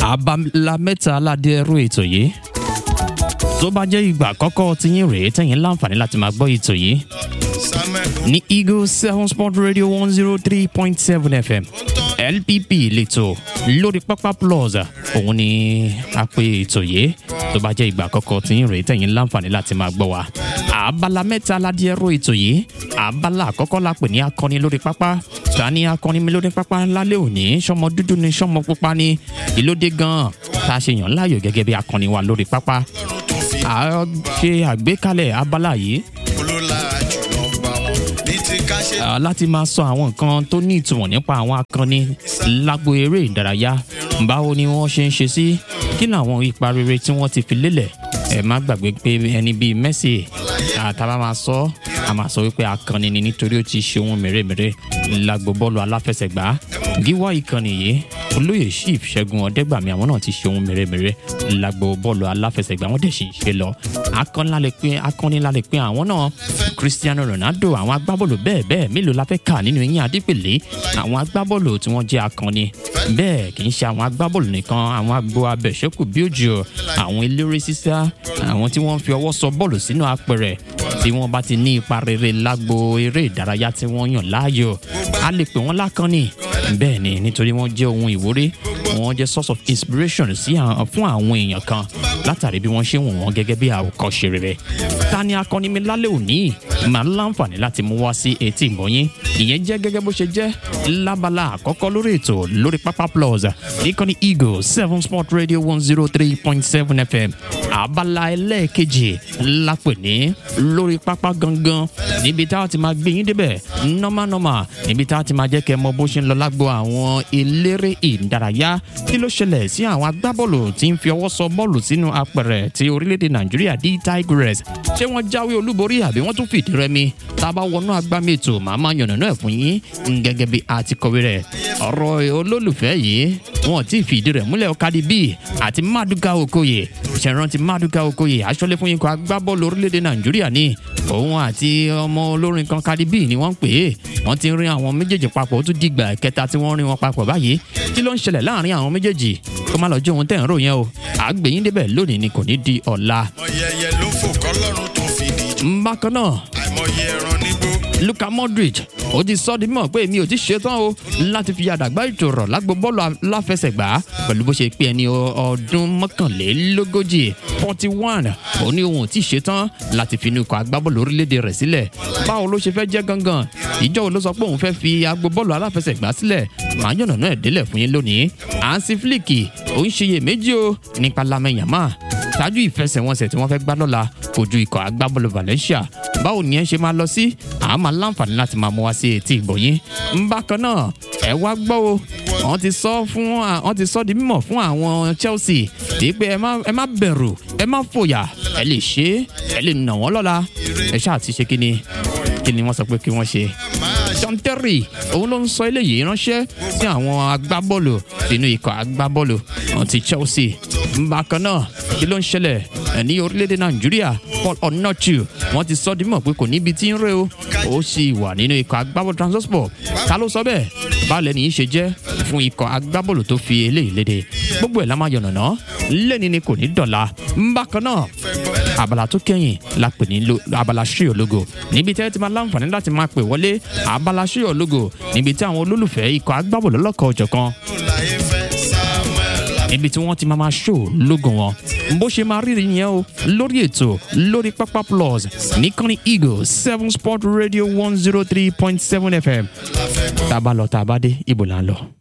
abala mẹ́ta aládé ẹrú ètò yìí tó bá jẹ́ ìgbà àkọ́kọ́ tí yín rèé tẹ̀yìn láǹfààní láti máa gbọ́ ètò yìí ní eagle seven sport radio one zero three point seven fm lpp lẹ́tọ̀ lórí pápá plus òun ni a pe ètò yìí tó bá jẹ́ ìgbà àkọ́kọ́ tí yín rèé tẹ̀yìn láǹfààní láti máa gbọ́ wa abala mẹ́ta aládé ẹrú ètò yìí abala àkọ́kọ́ la pè ní akọni lórí pápá ta ni akọni mi lórí pápá lálẹ́ òní sọmọ dúdú ni sọmọ pupa ni ìlódé gan-an tá a ṣe yàn láàyò gẹ́gẹ́ bí akọni wa lórí pápá a ṣe àgbékalẹ̀ abala yìí Ah, láti máa sọ àwọn nǹkan tó ní ìtumọ̀ nípa àwọn akọni lágbo eré ìdárayá báwo ni wọ́n ṣe ń ṣe sí kí làwọn ipa rere tí wọ́n ti fi lélẹ̀ ẹ má gbàgbé pé ẹni bíi messi àtàbà máa sọ a máa sọ wípé akọni ni nítorí ó ti ṣe ohun mèremère lágbo bọ́ọ̀lù aláfẹsẹ̀gbá gíwá ìkànnì yìí olóyè chief ṣẹ́gun ọ̀dẹ́gbàmí àwọn náà ti ṣe ohun mèremère lágbo bọ́ọ̀lù aláfẹsẹ̀gbá wọ́n dẹ̀ sì ń ṣe lọ akọni lálẹ́ pé akọni lálẹ́ pé àwọn náà cristiano ronaldo àwọn agbábọ́ọ̀lù bẹ́ẹ̀ bẹ́ẹ̀ mélòó la fẹ́ kà nínú yín adépèlé àwọn agbábọ́ọ̀lù tí wọ́n jẹ́ akọni bẹ́ẹ̀ kì í ṣe àwọn agbábọ́ọ̀lù nìkan àwọn agbo abẹ̀ṣẹ́kù bí òjò àwọn eléré sísá àwọn tí wọ́n fi ọwọ́ sọ bọ́ọ̀lù sínú apẹ̀rẹ̀ tí wọ́n bá ti ní ipa rere lágbo eré ìdárayá tí wọ́n yàn láàyò a lè pè wọ́n lákànnì bẹ́ẹ̀ ni nítorí wọ́n jẹ́ ohun ìwúrí wọ́n jẹ́ source of inspiration sí àwọn fún àwọn èèyàn kan látàrí bí wọ́n ṣe wọ̀n wọ́n gẹ́gẹ́ bí àwòkọ́ṣe rere ta ni akọni mi lálẹ́ òní máa ń láǹfààní láti mú wá sí etí ìgbọ̀nyín ìyẹn jẹ́ gẹ́gẹ́ bó ṣe jẹ́ lábala àkọ́kọ́ lórí ètò lórí pápá plus ìkànnì eagle seven sport radio one zero three point seven fm abala ẹlẹ́ẹ̀kejì lápè ní lórí pápá gangan níbi tá a ti máa gbé yín débẹ̀ nọ́mánọ́mà níbi tá a ti máa jẹ́ kẹ́ mọ bó ṣe ń lọ lágbo àwọn eléré ìdárayá kí ló ṣẹlẹ̀ sí àwọn agbábọ́ọ̀lù tí ń fi ọwọ́ sọ bọ́ọ̀lù sínú apẹ̀rẹ̀ ti orílẹ̀-èdè nàìjíríà d tigres ṣé wọ́n jáwé olúborí àbí wọ́n tún fìdí rẹmi tá a bá wọnú agbámi ètò màá máa yànnà náà fún yín gẹ́gẹ́ bí a ti kọ̀wé rẹ̀ ọ̀rọ̀ olólùfẹ́ yìí wọn ti fìdí rẹ̀ múlẹ̀ ọ̀kadì bíi àti maduka okoye ṣẹ̀rántí maduka okoye aṣọ́lé fún ikọ̀ agbábọ́ọ̀lù orílẹ̀-èdè nàìjíríà ní òun àti ọmọ olórin kan kadi bíi ni wọ́n ń pè é wọ́n ti rin àwọn méjèèjì papọ̀ ó tún dìgbà kẹta tí wọ́n rin wọn papọ̀ báyìí kí ló ń ṣẹlẹ̀ láàrin àwọn méjèèjì kó má lọ jẹ́ ohun tẹ̀ ń rò yẹn o àgbẹ̀yìn débẹ̀ lónìí ni kò ní di ọ̀la. ọ̀yẹ̀yẹ̀ ló fò kọ́lọ́run tó fi dìde. bákan náà àìmọye ẹran nígbó. luka modric ó ti sọ di mọ̀ pé mi ò ti ṣetán o láti fi àdàgbà ìtòrọ̀ lágbo bọ́ọ̀lù aláfẹsẹ̀gbá pẹ̀lú bó ṣe pé ẹni ọdún mọ́kànlélógójì forty one ó ní òun ò ti ṣetán láti fi inú ikọ̀ agbábọ́ọ̀lù orílẹ̀-èdè rẹ̀ sílẹ̀ báwo ló ṣe fẹ́ jẹ́ gangan ìjọ wo ló sọ pé òun fẹ́ fi agbo bọ́ọ̀lù aláfẹsẹ̀gbá sílẹ̀ màá yànnà náà délẹ̀ fún yín lónìí hansi flick ó ń ṣiyèméjì o nípa lamẹ́yàmá ṣáájú ìfẹsẹ̀wọnsẹ̀ tí wọ́n fẹ́ gbá lọ́la kojú ikọ̀ agbábọ́ọ̀lù valencia báwo ni ẹ ṣe máa lọ sí àmà láǹfààní láti máa mú wá sí etí ìgbọ̀nyín bákan náà ẹ wá gbọ́ o wọ́n ti sọ fún wọ́n ti sọ di mímọ̀ fún àwọn chelsea tí pé ẹ má ẹ má bẹ̀rù ẹ má fòyà ẹ lè ṣe é ẹ lè nà wọ́n lọ́la ẹ ṣáà ti ṣe kí ni kí ni wọ́n sọ pé kí wọ́n ṣe john terry òun ló ń sọ eléyìí ránṣẹ́ sí àwọn agbábọ́ọ̀lù sínú ikọ̀ agbábọ́ọ̀lù ti chelsea bákan náà kí ló ń ṣẹlẹ̀ ní orílẹ̀-èdè nàìjíríà paul onochu wọ́n ti sọ dímọ̀ pé kò níbi tí ń rè o ó sì wà nínú ikọ̀ agbábọ́ọ̀lù transport ta ló sọ bẹ́ẹ̀ báàlẹ̀ nìyí ṣe jẹ́ fún ikọ̀ agbábọ́ọ̀lù tó fi eléyìí léde gbogbo ẹ̀ la máa yànnàná lẹ́ni ni kò ní dọ̀la bákan náà abala tó kẹ́yìn la pè ní abala ṣíò logo níbi tí ẹ ti máa láǹfààní láti máa pè wọlé abala ṣíò logo níbi tí àwọn olólùfẹ́ ikọ̀ agbábọ́ọ̀lù lọ́kọ̀ ọ̀jọ̀kan níbi tí wọ́n ti máa máa ṣó lógo wọn bó ṣe máa rí yẹn o lórí ètò lórí pápá plus nìkan ní eagle seven sport radio one zero three point seven fm tá a bá lọ tá a bá dé ibo là ń lọ.